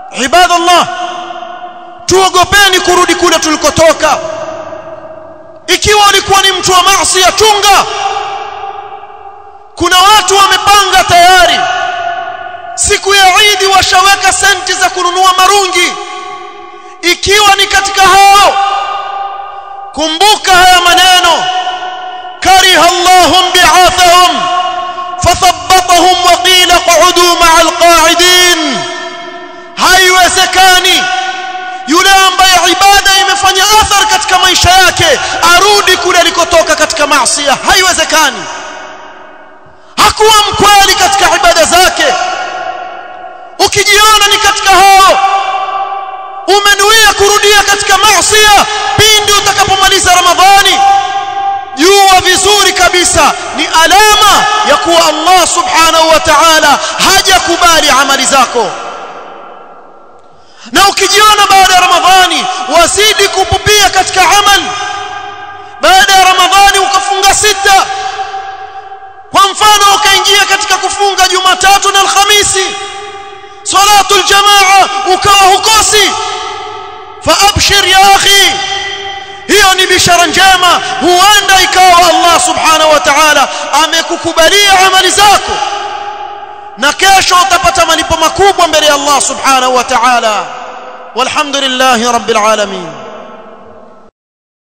ibadallah tuogopeni kurudi kule tulikotoka ikiwa ulikuwa ni mtu wa maasi chunga kuna watu wamepanga tayari siku ya Eid washaweka senti za kununua marungi ikiwa ni katika hao kumbuka haya maneno kariha Allahum bi'athahum fathabbatahum wa qila qu'udu ma'al qa'idin haiwezekani yule ambaye ibada imefanya athar katika maisha yake arudi kule alikotoka katika maasi haiwezekani hakuwa mkweli katika ibada zake ukijiona ni katika hao umenuia kurudia katika maasi pindi utakapomaliza ramadhani jua vizuri kabisa ni alama ya kuwa Allah subhanahu wa ta'ala hajakubali amali zako na ukijiona baada ya ramadhani wazidi kupupia katika amal baada ya ramadhani ukafunga sita kwa mfano ukaingia katika kufunga jumatatu na alhamisi salatul jamaa ukawa hukosi faabshir ya akhi hiyo ni bishara njema huenda ikawa Allah subhanahu wa ta'ala amekukubalia amali zako na kesho utapata malipo makubwa mbele ya Allah subhanahu wa ta'ala walhamdulillahi rabbil alamin